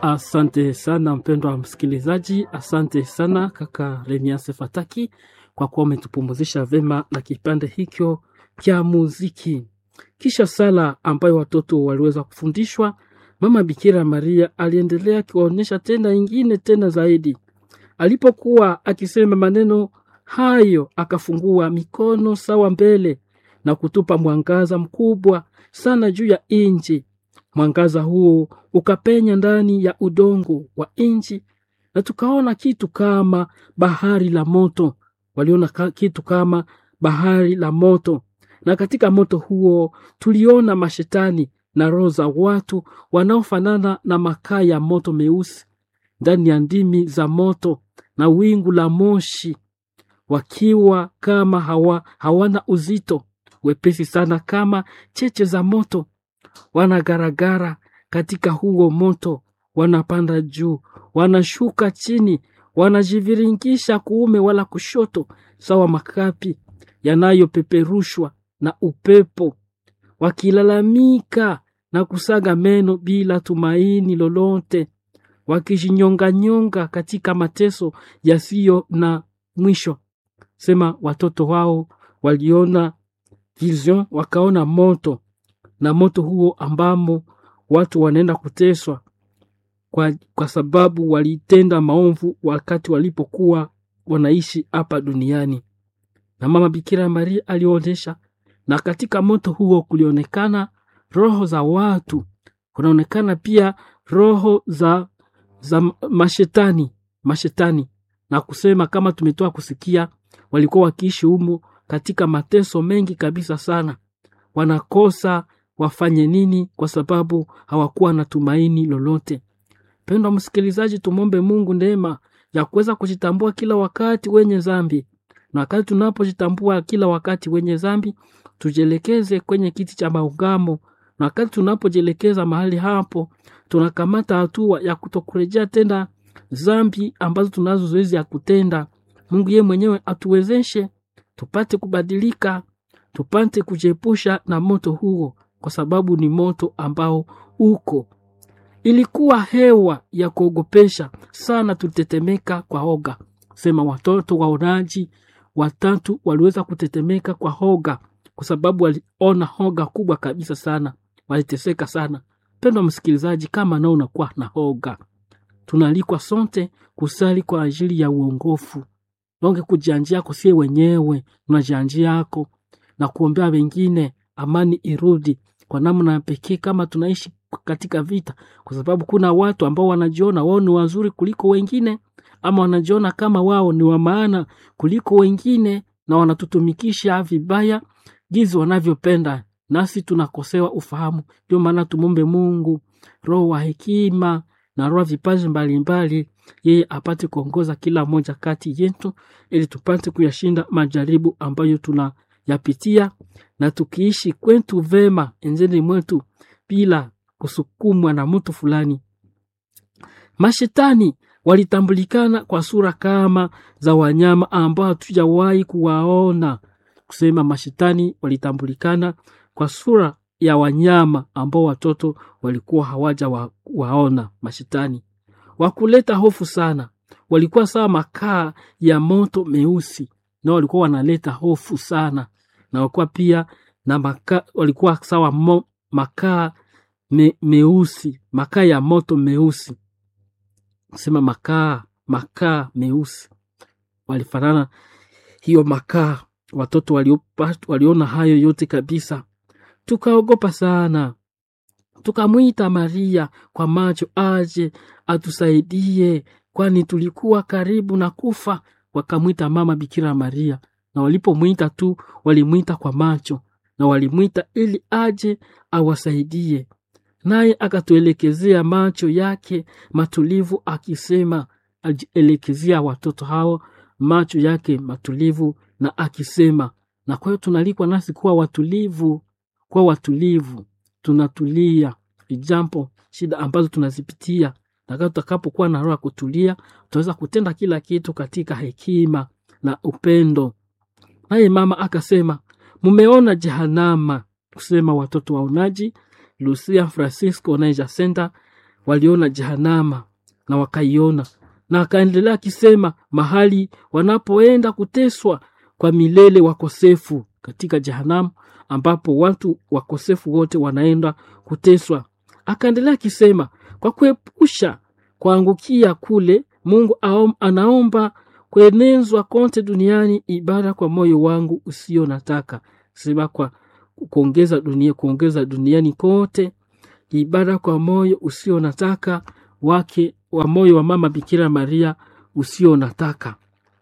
Asante sana mpendwa msikilizaji, asante sana kaka Remiase Fataki kwa kuwa umetupumuzisha vema na kipande hicho cha muziki. Kisha sala ambayo watoto waliweza kufundishwa, mama Bikira Maria aliendelea akiwaonyesha tena ingine tena zaidi. Alipokuwa akisema maneno hayo, akafungua mikono sawa mbele na kutupa mwangaza mkubwa sana juu ya inji. Mwangaza huo ukapenya ndani ya udongo wa inchi, na tukaona kitu kama bahari la moto. Waliona ka- kitu kama bahari la moto, na katika moto huo tuliona mashetani na roho za watu wanaofanana na makaa ya moto meusi ndani ya ndimi za moto na wingu la moshi, wakiwa kama hawa, hawana uzito, wepesi sana kama cheche za moto wanagaragara katika huo moto, wanapanda juu, wanashuka chini, wanajiviringisha kuume wala kushoto, sawa makapi yanayopeperushwa na upepo, wakilalamika na kusaga meno bila tumaini lolote, wakijinyonganyonga katika mateso yasiyo na mwisho. Sema watoto wao waliona vision, wakaona moto na moto huo ambamo watu wanaenda kuteswa kwa, kwa sababu walitenda maovu wakati walipokuwa wanaishi hapa duniani. Na mama Bikira Maria alionyesha, na katika moto huo kulionekana roho za watu, kunaonekana pia roho za, za mashetani mashetani, na kusema kama tumetoa kusikia, walikuwa wakiishi humo katika mateso mengi kabisa sana, wanakosa wafanye nini kwa sababu hawakuwa na tumaini lolote. Pendwa msikilizaji, tumwombe Mungu neema ya kuweza kujitambua kila wakati wenye dhambi, na wakati tunapojitambua kila wakati wenye dhambi, tujielekeze kwenye kiti cha maungamo, na wakati tunapojielekeza mahali hapo, tunakamata hatua ya kutokurejea tena dhambi ambazo tunazo zoezi ya kutenda. Mungu yeye mwenyewe atuwezeshe tupate kubadilika, tupate kujiepusha na moto huo kwa sababu ni moto ambao uko. Ilikuwa hewa ya kuogopesha sana, tulitetemeka kwa hoga. Sema watoto waonaji watatu waliweza kutetemeka kwa hoga, kwa sababu waliona hoga kubwa kabisa sana, waliteseka sana. Pendwa msikilizaji, kama nao unakuwa na hoga, tunaalikwa sote kusali kwa ajili ya uongofu donge kujianjia yako sie wenyewe unajianjia yako na kuombea wengine, amani irudi kwa namna ya pekee kama tunaishi katika vita, kwa sababu kuna watu ambao wanajiona wao ni wazuri kuliko wengine, ama wanajiona kama wao ni wa maana kuliko wengine, na wanatutumikisha vibaya gizi wanavyopenda, nasi tunakosewa ufahamu. Ndio maana tumombe Mungu roho wa hekima na roho vipaji mbalimbali, yeye apate kuongoza kila moja kati yetu, ili tupate kuyashinda majaribu ambayo tunayapitia, na tukiishi kwetu vema enzeni mwetu bila kusukumwa na mtu fulani. Mashetani walitambulikana kwa sura kama za wanyama ambao hatujawahi kuwaona. Kusema mashetani walitambulikana kwa sura ya wanyama ambao watoto walikuwa hawaja wa, waona. Mashetani wakuleta hofu sana, walikuwa sawa makaa ya moto meusi, na walikuwa wanaleta hofu sana, na walikuwa pia na maka, walikuwa sawa mo, makaa me, meusi, makaa ya moto meusi, sema makaa makaa meusi, walifanana hiyo makaa. Watoto waliopa, waliona hayo yote kabisa, tukaogopa sana, tukamwita Maria kwa macho aje atusaidie, kwani tulikuwa karibu na kufa. Wakamwita mama Bikira Maria, na walipomwita tu walimwita kwa macho, na walimwita ili aje awasaidie. Naye akatuelekezea macho yake matulivu, akisema, alielekezea watoto hao macho yake matulivu na akisema. Na kwa hiyo tunalikwa nasi kuwa watulivu, kuwa watulivu, tunatulia ijampo shida ambazo tunazipitia, na tutakapokuwa na roho ya kutulia, tutaweza kutenda kila kitu katika hekima na upendo. Naye mama akasema, mumeona jehanama, kusema watoto waonaji Lucia Francisco na Jacinta waliona Jehanama na wakaiona, na akaendelea akisema, mahali wanapoenda kuteswa kwa milele wakosefu katika Jehanamu, ambapo watu wakosefu wote wanaenda kuteswa. Akaendelea akisema, kwa kuepusha kuangukia kule, Mungu aom, anaomba kuenezwa kote duniani ibada kwa moyo wangu usio nataka sema kwa kuongeza dunia kuongeza duniani kote ibada kwa moyo usio nataka wake wa moyo wa mama Bikira Maria usio nataka.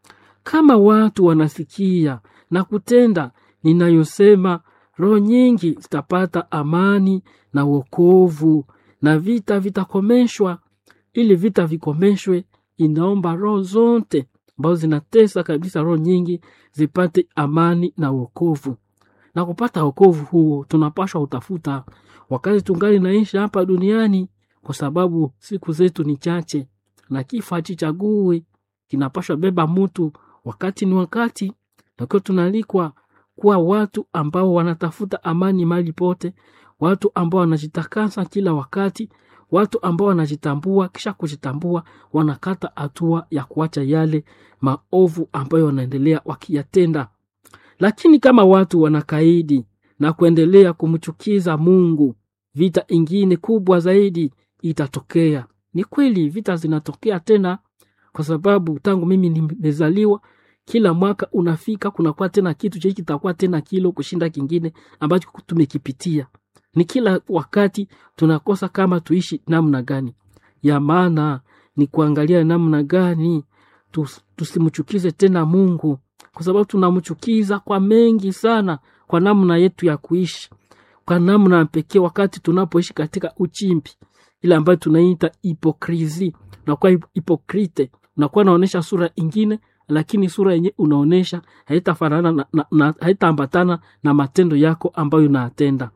Kama watu wanasikia na kutenda ninayosema, roho nyingi zitapata amani na wokovu, na vita vitakomeshwa. Ili vita vikomeshwe, inaomba roho zote ambazo zinatesa kabisa, roho nyingi zipate amani na wokovu. Na kupata wokovu huo tunapashwa utafuta wakati tungali naishi hapa duniani, kwa sababu siku zetu ni chache na kifo hachichagui, kinapashwa beba mutu wakati ni wakati. Nakiwa tunalikwa kuwa watu ambao wanatafuta amani mahali pote, watu ambao wanajitakasa kila wakati, watu ambao wanajitambua, kisha kujitambua wanakata hatua ya kuacha yale maovu ambayo wanaendelea wakiyatenda. Lakini kama watu wanakaidi na kuendelea kumchukiza Mungu, vita ingine kubwa zaidi itatokea. Ni kweli vita zinatokea tena, kwa sababu tangu mimi nimezaliwa kila mwaka unafika, kunakuwa tena kitu cha kitakuwa tena kilo kushinda kingine ambacho tumekipitia. Ni kila wakati tunakosa kama tuishi namna gani. Ya maana ni kuangalia namna gani tus, tusimchukize tena Mungu, kwa sababu tunamchukiza kwa mengi sana, kwa namna yetu ya kuishi, kwa namna pekee, wakati tunapoishi katika uchimbi ile ambayo tunaita hipokrisi. Unakuwa hipokrite, unakuwa unaonyesha sura ingine, lakini sura yenye unaonyesha haitafanana na, na, na, haitaambatana na matendo yako ambayo unatenda.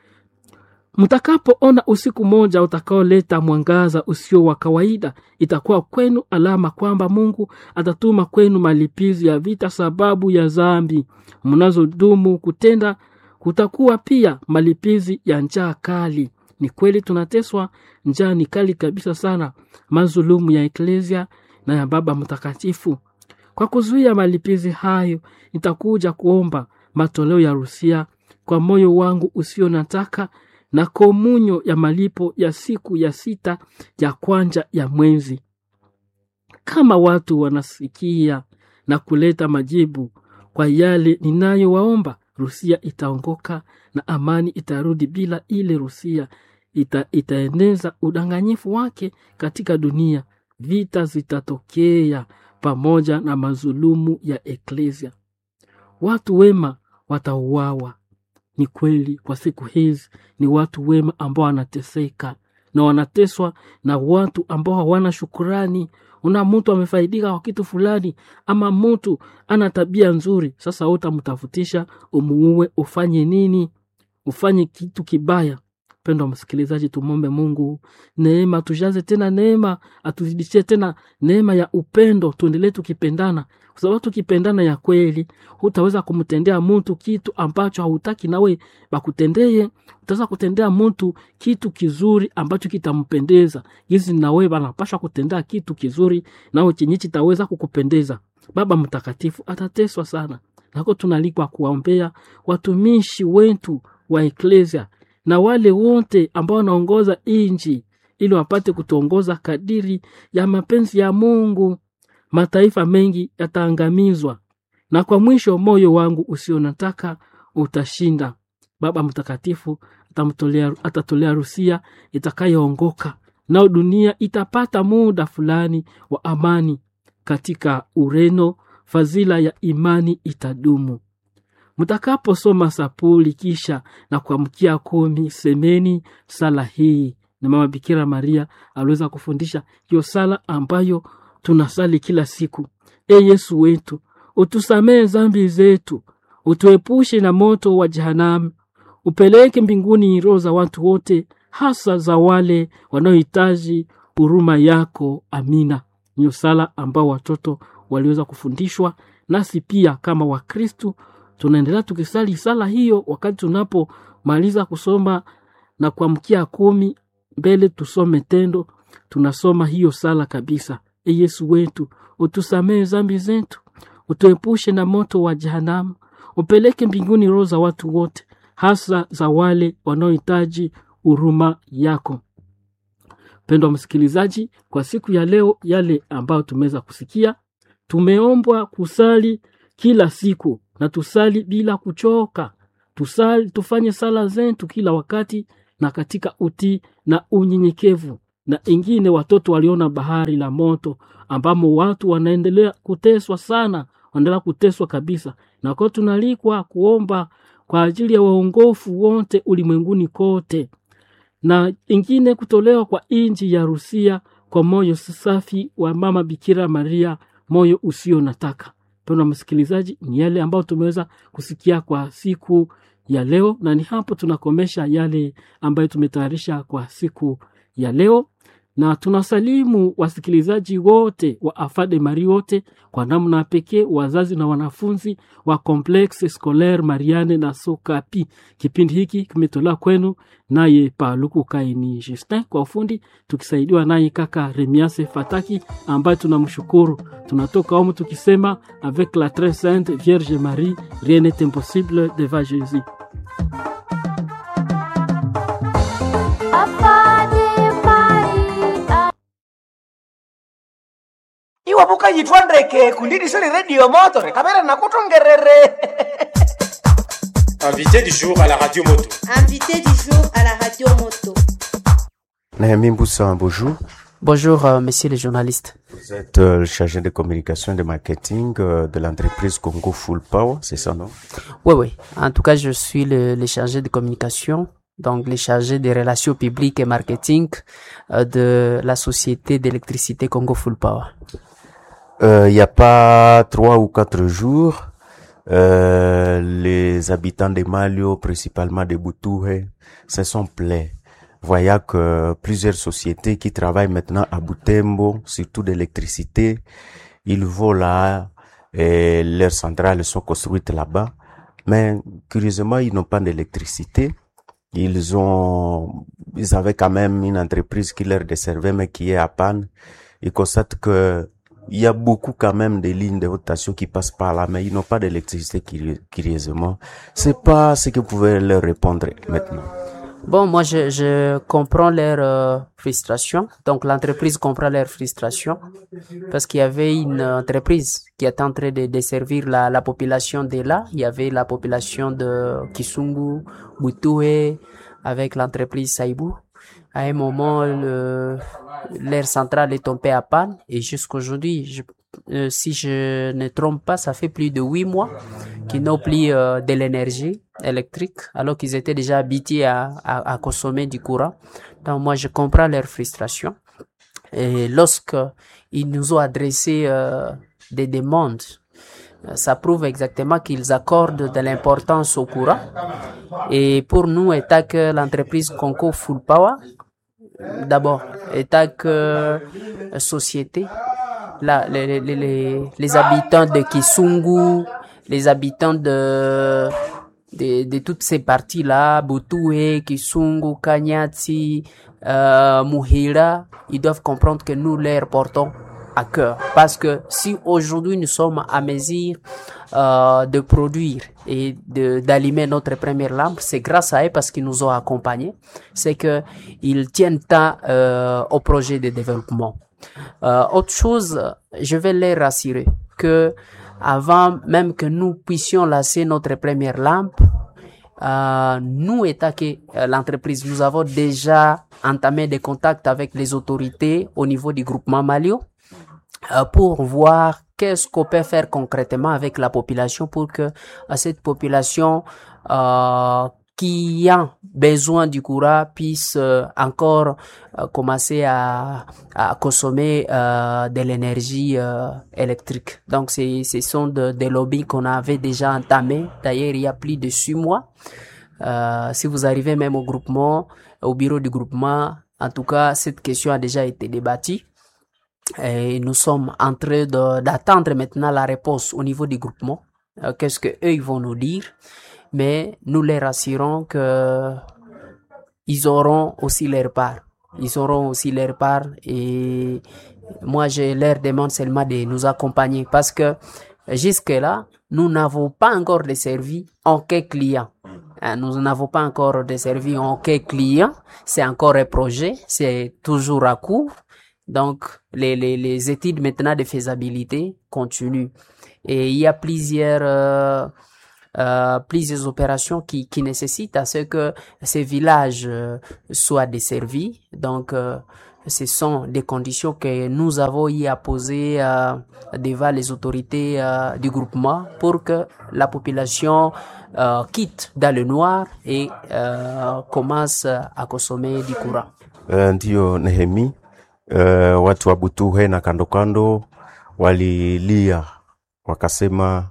Mtakapoona usiku moja utakaoleta mwangaza usio wa kawaida, itakuwa kwenu alama kwamba Mungu atatuma kwenu malipizi ya vita sababu ya dhambi mnazodumu kutenda. Kutakuwa pia malipizi ya njaa kali. Ni kweli tunateswa, njaa ni kali kabisa sana, mazulumu ya eklesia na ya Baba Mtakatifu. Kwa kuzuia malipizi hayo, nitakuja kuomba matoleo ya rusia kwa moyo wangu usio nataka na komunyo ya malipo ya siku ya sita ya kwanja ya mwezi. Kama watu wanasikia na kuleta majibu kwa yale ninayowaomba, Rusia itaongoka na amani itarudi. Bila ile Rusia ita, itaeneza udanganyifu wake katika dunia. Vita zitatokea pamoja na mazulumu ya eklesia. Watu wema watauawa. Ni kweli kwa siku hizi ni watu wema ambao wanateseka na wanateswa na watu ambao hawana shukurani. Una mtu amefaidika kwa kitu fulani, ama mtu ana tabia nzuri, sasa utamtafutisha umuue, ufanye nini? Ufanye kitu kibaya. Mpendwa msikilizaji, tumwombe Mungu neema, tujaze tena neema, atuzidishie tena neema ya upendo, tuendelee tukipendana, kwa sababu tukipendana ya kweli, hutaweza kumtendea mtu kitu ambacho hautaki nawe bakutendeye. Utaweza kutendea mtu kitu kizuri ambacho kitampendeza, hizi nawe banapashwa kutendea kitu kizuri nawe chenye kitaweza kukupendeza. Baba Mtakatifu atateswa sana, nako tunalikwa kuwaombea watumishi wetu wa eklesia na wale wote ambao wanaongoza inji ili wapate kutuongoza kadiri ya mapenzi ya Mungu. Mataifa mengi yataangamizwa, na kwa mwisho moyo wangu usio nataka utashinda. Baba Mtakatifu atamtolea, atatolea Rusia itakayoongoka, nao dunia itapata muda fulani wa amani. Katika Ureno fadhila ya imani itadumu. Mtakaposoma sapuli kisha na kuamkia kumi, semeni sala hii. Na Mama Bikira Maria aliweza kufundisha hiyo sala ambayo tunasali kila siku: E Yesu wetu, utusamehe dhambi zetu, utuepushe na moto wa jehanamu, upeleke mbinguni roho za watu wote, hasa za wale wanaohitaji huruma yako. Amina. Hiyo sala ambao watoto waliweza kufundishwa, nasi pia kama Wakristu tunaendelea tukisali sala hiyo wakati tunapomaliza kusoma na kuamkia kumi mbele tusome tendo, tunasoma hiyo sala kabisa. E Yesu wetu, utusamehe zambi zetu, utuepushe na moto wa jehanamu, upeleke mbinguni roho za watu wote, hasa za wale wanaohitaji huruma yako. Mpendwa msikilizaji, kwa siku ya leo, yale ambayo tumeweza kusikia, tumeombwa kusali kila siku na tusali bila kuchoka. Tusali, tufanye sala zetu kila wakati na katika utii na unyenyekevu. Na ingine, watoto waliona bahari la moto ambamo watu wanaendelea kuteswa sana, wanaendelea kuteswa kabisa, na kwa tunalikwa kuomba kwa ajili ya waongofu wote ulimwenguni kote na ingine kutolewa kwa inji ya Rusia kwa moyo safi wa mama Bikira Maria, moyo usio nataka. Mpendwa msikilizaji, ni yale ambayo tumeweza kusikia kwa siku ya leo, na ni hapo tunakomesha yale ambayo tumetayarisha kwa siku ya leo, na tunasalimu wasikilizaji wote wa Afade Mari wote kwa namna pekee, wazazi na wanafunzi wa Complexe Scolaire Mariane na Sokapi. Kipindi hiki kimetolewa kwenu naye Paluku Kaini Justin kwa ufundi, tukisaidiwa naye kaka Remiase Fataki ambaye tunamshukuru. Tunatoka humu tukisema avec la très sainte Vierge Marie rien n'est impossible devant Jésus. iwe vukayitwa ndeke kundidisoni redio motore kamera nakutongerere Invité du jour à la radio moto. Invité du jour à la radio moto. Naomi Mboussa, bonjour. Bonjour, euh, messieurs les journalistes. Vous êtes euh, le chargé de communication et de marketing euh, de l'entreprise Congo Full Power, c'est ça, non Oui, oui. En tout cas, je suis le, le chargé de communication, donc le chargé des relations publiques et marketing euh, de la société d'électricité Congo Full Power. Euh, Il n'y a pas trois ou quatre jours, euh, les habitants de Malio, principalement de Boutoué, se sont plaints. Voyant que plusieurs sociétés qui travaillent maintenant à Boutembo, surtout d'électricité, ils vont là, et leurs centrales sont construites là-bas. Mais curieusement, ils n'ont pas d'électricité. Ils ont, ils avaient quand même une entreprise qui leur desservait, mais qui est à panne. Ils constatent que il y a beaucoup quand même de lignes de haute tension qui passent par là, mais ils n'ont pas d'électricité curi- curieusement. C'est pas ce que vous pouvez leur répondre maintenant. Bon, moi, je, je comprends leur euh, frustration. Donc, l'entreprise comprend leur frustration parce qu'il y avait une entreprise qui était en train de desservir la, la population de là. Il y avait la population de Kisungu, Butoué, avec l'entreprise Saibou. À un moment, le, l'air central est tombé à panne et jusqu'aujourd'hui, je, euh, si je ne trompe pas, ça fait plus de huit mois qu'ils n'ont plus euh, de l'énergie électrique alors qu'ils étaient déjà habitués à, à, à consommer du courant. Donc moi, je comprends leur frustration. Et lorsque ils nous ont adressé euh, des demandes, euh, ça prouve exactement qu'ils accordent de l'importance au courant. Et pour nous, étant que l'entreprise Conco Full Power, d'abord, étant que euh, société, là, les, les, les, les habitants de Kisungu, les habitants de, de, de toutes ces parties-là, Butoué, Kisungu, Kanyati, euh, Muhira, ils doivent comprendre que nous les portons à cœur. Parce que si aujourd'hui nous sommes à mesure euh, de produire et de d'allumer notre première lampe, c'est grâce à eux parce qu'ils nous ont accompagnés. C'est que ils tiennent tant euh, au projet de développement. Euh, autre chose, je vais les rassurer que avant même que nous puissions lancer notre première lampe, euh, nous, état que euh, l'entreprise, nous avons déjà entamé des contacts avec les autorités au niveau du groupement Malio euh, pour voir qu'est-ce qu'on peut faire concrètement avec la population pour que euh, cette population euh, qui a besoin du courant puisse euh, encore euh, commencer à, à consommer euh, de l'énergie euh, électrique. Donc, c'est, ce sont de- des lobbies qu'on avait déjà entamés. D'ailleurs, il y a plus de six mois. Euh, si vous arrivez même au groupement, au bureau du groupement, en tout cas, cette question a déjà été débattue. Et nous sommes en train de- d'attendre maintenant la réponse au niveau du groupement. Euh, Qu'est-ce que eux ils vont nous dire Mais nous les rassurons que ils auront aussi leur part. ils auront aussi leur part et moi je leur demande seulement de nous accompagner parce que jusque-là, nous n'avons pas encore desservi aucun client. Hein, Nous n'avons pas encore desservi aucun client. C'est encore un projet. C'est toujours à court. Donc, les, les, les études maintenant de faisabilité continuent. Et il y a plusieurs, euh, euh, plusieurs opérations qui, qui nécessitent à ce que ces villages euh, soient desservis. Donc, euh, ce sont des conditions que nous avons y à poser euh, devant les autorités euh, du groupement pour que la population euh, quitte dans le noir et euh, commence à consommer du courant. Uh, ndiyo Nehemi, uh, watu wa Butuhe na kando kando walilia wakasema,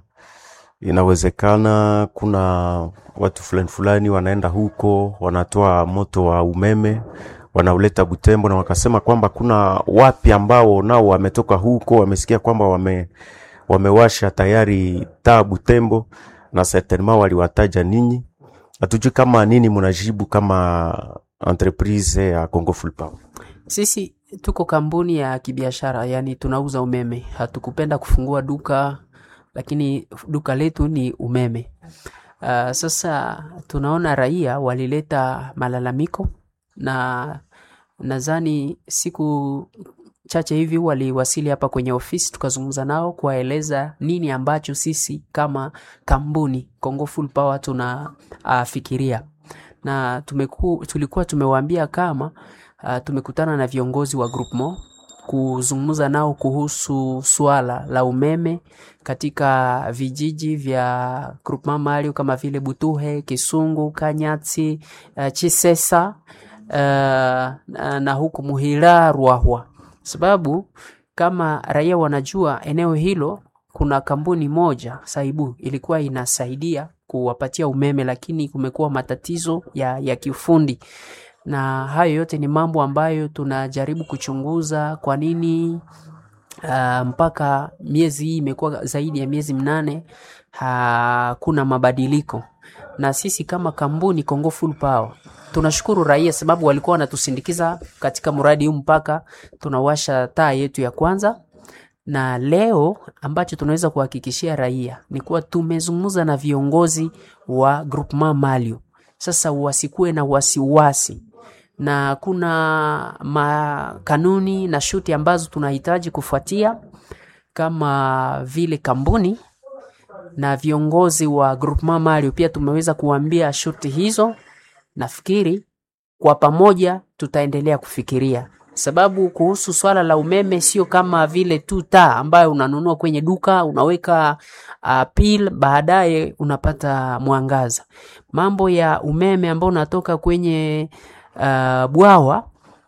inawezekana kuna watu fulani fulani wanaenda huko wanatoa moto wa umeme wanauleta Butembo, na wakasema kwamba kuna wapi ambao nao wametoka huko wamesikia kwamba wame wamewasha tayari taa Butembo, na certainement waliwataja ninyi. Hatujui kama nini mnajibu kama entreprise ya Congo Full Power. Sisi tuko kampuni ya kibiashara, yani tunauza umeme. Hatukupenda kufungua duka, lakini duka letu ni umeme. Uh, sasa tunaona raia walileta malalamiko na nadhani siku chache hivi waliwasili hapa kwenye ofisi, tukazungumza nao kuwaeleza nini ambacho sisi kama kampuni Congo Full Power tunafikiria na tumeku, tulikuwa tumewaambia kama uh, tumekutana na viongozi wa Groupement kuzungumza nao kuhusu swala la umeme katika vijiji vya Groupement Mario kama vile Butuhe, Kisungu, Kanyati, uh, Chisesa uh, na, na huku Muhira, Ruahwa, sababu kama raia wanajua eneo hilo kuna kampuni moja Saibu ilikuwa inasaidia kuwapatia umeme, lakini kumekuwa matatizo ya, ya kiufundi na hayo yote ni mambo ambayo tunajaribu kuchunguza kwa nini uh, mpaka miezi hii imekuwa zaidi ya miezi mnane hakuna mabadiliko na sisi kama kampuni Congo Full Power tunashukuru raia sababu walikuwa wanatusindikiza katika mradi huu mpaka tunawasha taa yetu ya kwanza na leo ambacho tunaweza kuhakikishia raia ni kuwa tumezungumza na viongozi wa Groupement Malio. Sasa wasikuwe na wasiwasi, na kuna makanuni na shuti ambazo tunahitaji kufuatia kama vile kampuni na viongozi wa Groupement Malio. Pia tumeweza kuambia shuti hizo. Nafikiri kwa pamoja tutaendelea kufikiria sababu kuhusu swala la umeme sio kama vile tu taa ambayo unanunua kwenye duka unaweka uh, pil baadaye unapata mwangaza. Mambo ya umeme ambao unatoka kwenye uh, bwawa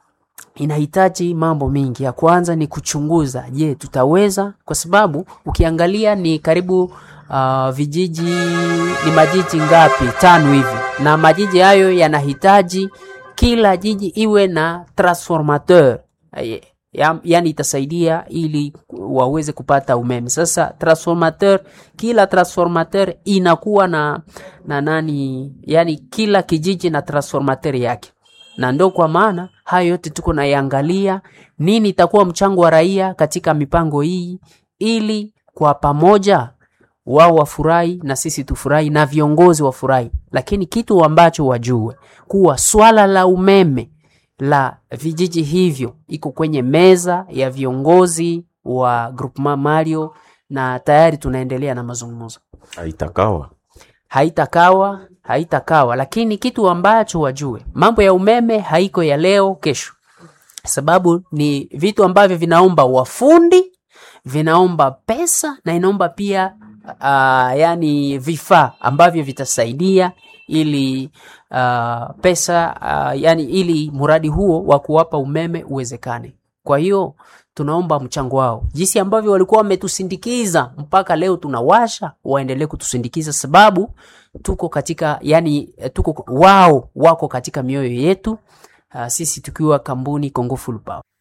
inahitaji mambo mingi. Ya kwanza ni kuchunguza, je, tutaweza? Kwa sababu ukiangalia ni karibu uh, vijiji ni majiji ngapi? Tano hivi, na majiji hayo yanahitaji kila jiji iwe na transformateur ya, yani itasaidia ili waweze kupata umeme. Sasa transformateur, kila transformateur inakuwa na na nani, yani kila kijiji na transformateur yake, na ndo kwa maana hayo yote tuko naiangalia, nini itakuwa mchango wa raia katika mipango hii, ili kwa pamoja wao wafurahi na sisi tufurahi na viongozi wafurahi, lakini kitu ambacho wajue kuwa swala la umeme la vijiji hivyo iko kwenye meza ya viongozi wa Groupement Mario na tayari tunaendelea na mazungumzo. Haitakawa Haitakawa, haitakawa, lakini kitu ambacho wajue, mambo ya umeme haiko ya leo kesho, sababu ni vitu ambavyo vinaomba wafundi, vinaomba pesa na inaomba pia uh, yani vifaa ambavyo vitasaidia ili uh, pesa uh, yani ili mradi huo wa kuwapa umeme uwezekane. Kwa hiyo tunaomba mchango wao, jinsi ambavyo walikuwa wametusindikiza mpaka leo tunawasha, waendelee kutusindikiza sababu tuko katika yani, tuko wao wako katika mioyo yetu, uh, sisi tukiwa kampuni Congo Full Power.